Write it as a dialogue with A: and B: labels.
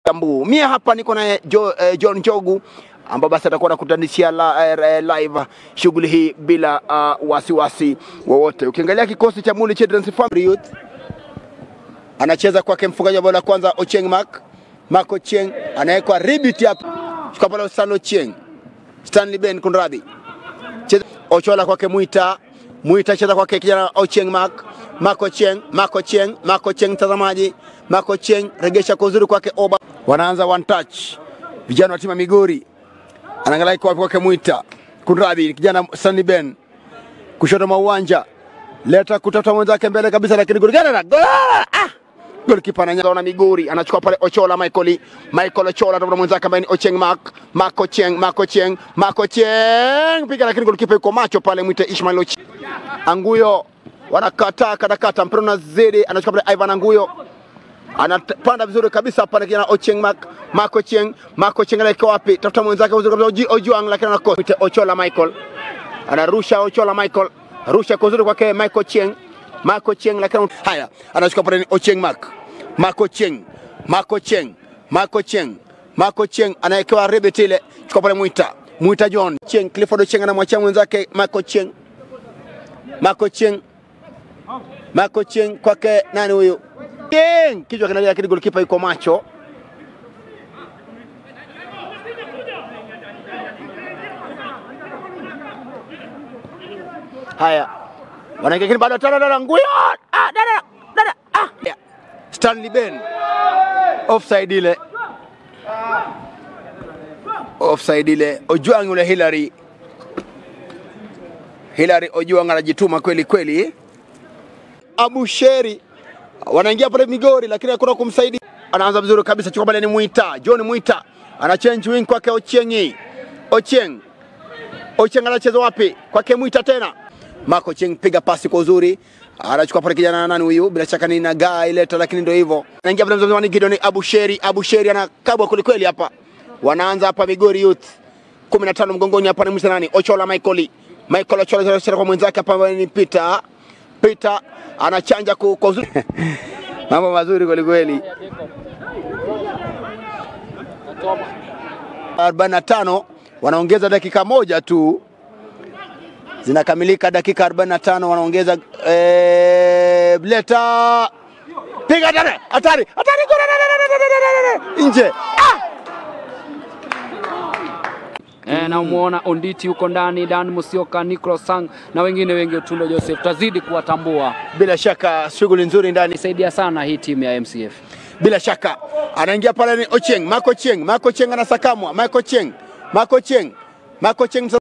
A: Jambu. Mie hapa niko na jo, eh, John Njogu ambao basi atakuwa nakutanishia la, eh, live shughuli hii bila uh, wasiwasi wowote. Ukiangalia kikosi cha Muli Children's Family Youth anacheza kwake mfungaji wa bao la kwanza Ocheng Mark Mark Ocheng anawekwa ribit hapa chukua pale Stanley Ocheng Stanley Ben kunradhi cheza Ochola kwake Mwita Mwita cheza kwake kijana Ocheng Mark Mark Ocheng Mark Ocheng Mark Ocheng mtazamaji Mark Ocheng regesha kwa uzuri kwake Oba wanaanza one touch vijana wa timu ya Migori anaangalia iko wapi kwake Mwita kunradhi kijana Stanley Ben kushoto mwa uwanja leta kutafuta mwenzake mbele kabisa, lakini goli gani? Gol! Ah! Golikipa ananyaza na Migori anachukua pale Ochola Michael Michael Ochola tafuta mwenzake ambaye ni Ocheng Mark Mark Ocheng Mark Ocheng Mark Ocheng piga, lakini golikipa yuko macho pale, mwite Ishmael Ocheng Anguyo wanakataa katakata, mpira unazidi, anachukua pale Ivan Anguyo anapanda vizuri kabisa pale kijana Ocheng Mark Mark Ocheng Mark Ocheng anaelekea wapi? Tafuta mwenzake vizuri kabisa Oji- Ojuang, lakini anakosa. Mwite Ochola Michael anarusha Ochola Michael rusha kwa uzuri kwake Michael Cheng Michael Cheng, lakini haya anachukua pale ni Ocheng Mark Michael Cheng Michael Cheng Michael Cheng Michael Cheng anawekewa rebet ile, chukua pale Mwita Mwita John Cheng Clifford Ocheng anamwachia mwenzake Michael Cheng Michael Cheng Michael Cheng kwake nani huyu Cheng kichwa kinalia, lakini golikipa yuko macho Haya, wanaingia lakini bado tena dada nguyo ah, dada dada ah. Yeah. Stanley Ben offside ile offside ile, Ojwang yule Hillary Hillary Ojwang anajituma kweli kweli. Abusheri wanaingia pale Migori, lakini hakuna kumsaidia. Anaanza vizuri kabisa, chukua pale ni Mwita John Mwita ana change wing kwake Ochengi Ocheng Ocheng anacheza wapi? Kwake Mwita tena. Marco Cheng piga pasi kwa uzuri. Anachukua pale kijana nani huyu? Bila shaka ni Nagaa ileta lakini ndio hivyo. Anaingia pale mzamani Gideon Abusheri. Abusheri anakabwa kweli kweli hapa. Wanaanza hapa Migori Youth. 15 mgongoni hapa ni mwisho nani? Ochola Michael. Michael Ochola anacheza kwa mwenzake hapa ambaye ni Peter. Peter anachanja ku- kwa uzuri. Mambo mazuri kweli kweli. 45 wanaongeza dakika moja tu zinakamilika dakika 45 wanaongeza eh, leta piga tare hatari hatari gol, da, da, da, da, da, da, da, nje ah!
B: E, na umuona Onditi huko ndani, Dan Musioka, Nicolas Sang na wengine wengi, Otundo Joseph, tazidi kuwatambua.
A: bila shaka shughuli nzuri ndani
B: Isaidia sana hii timu ya MCF.
A: bila shaka anaingia pale ni Ocheng Marco Cheng Marco Cheng anasakamwa Marco Cheng Marco Cheng Marco Cheng